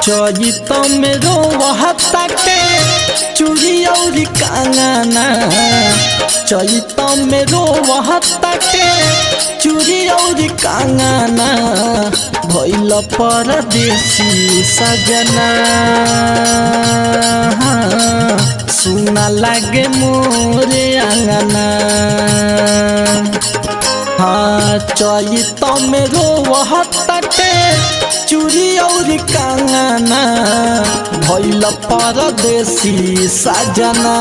चरित में रोहताटे चूड़ी और कांगना चरित में रोहताटे चूड़ी और कांगना भैल परदेसी सजना सुना लागे मोरे आंगना हाँ चरित में रोहताटे चूड़ी और कांगना भैल परदेसी सजना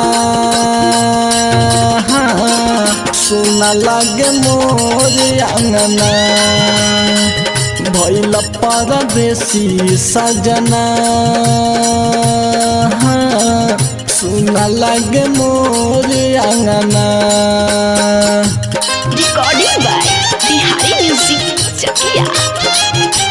हाँ, सुना लागे मोर अंगना भैल परदेसी सजना हाँ, सुना लागे मोर अंगना recording by Bihari music Chakia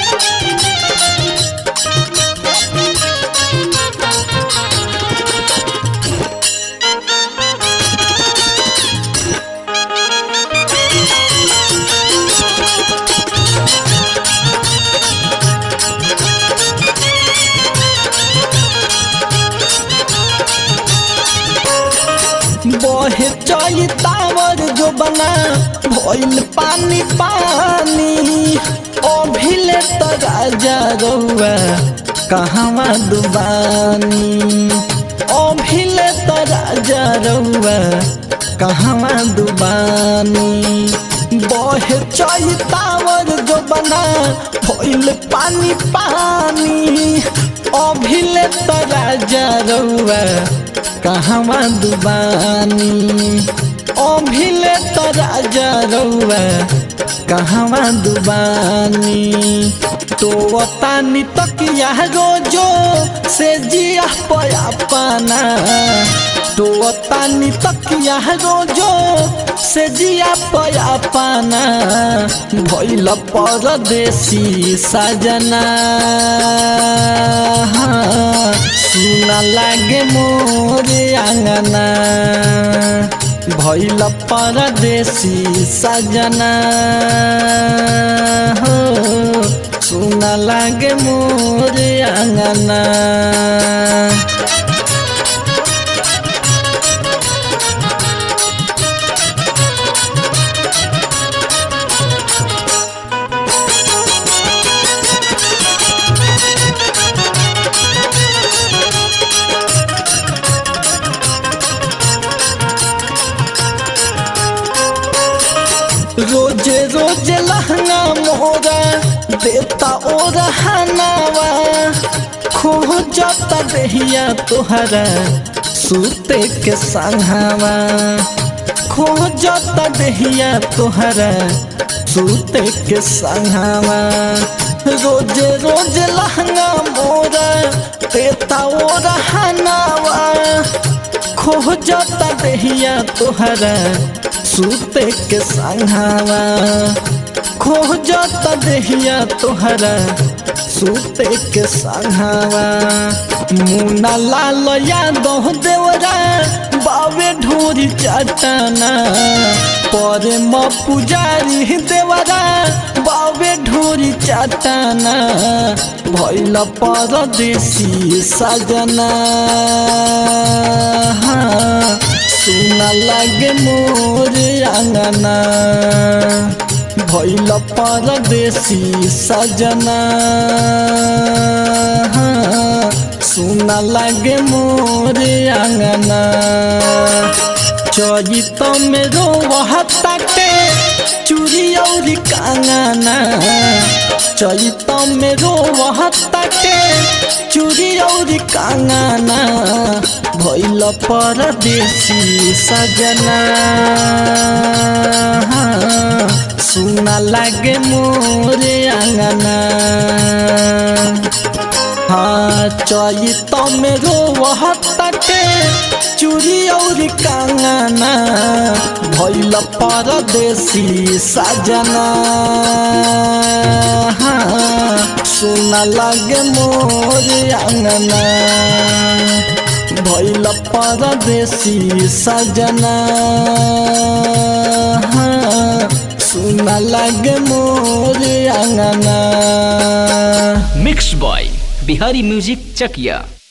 बहे चैतावर जो बना भइल पानी पानी ओ भिले त राजा रउआ कहवा दुबानी ओ भिले त राजा रउआ कहवा दुबानी बहे चैतावर जो बना भइल पानी पानी ओ भिले त राजा रउआ कहवा दुबानी ओ भिले तो राजा रउआ कहवा दुबानी तो तानी तकिया रोजो से जिया पया पाना तो तानी तकिया रोजो से जिया पया पाना भइल परदेसी सजना सुना लागे मोरे आंगना भैल परदेसी सजना हो सुना लागे मोरे आंगना रोजे रोजे लहंगा मोरा देता ओ रहनावा खो जाता देहिया तोहरा सूते के संघावा खो जाता देहिया तोहरा सूते के संघावा रोजे रोजे लहंगा मोरा देता ओ रहनावा खो जाता देहिया तोहरा सूते के संघावा खो जाता देहिया तोहरा सूते के संघावा मुना लाल यादव देवरा बावे ढोरी चटना परे म पुजारी देवरा बावे ढोरी चटना भैल परदेसी सजना सुना लागे मोर आंगना भैल परदेसी सजना सुना लागे मोर आंगना चरित में रोहताटे चूड़ी और कांगना चरित में रोहताटे चूड़ी और कांगना भैल परदेसी सजना सुना लागे मोरे आंगना हाँ चरित में रोहताटे चूड़ी और कांगना भैल परदेसी सजना हाँ सुना लागे मोरे आंगना भैल परदेसी सजना हाँ, सुना लागे मोरे आंगना mix by Bihari music Chakiya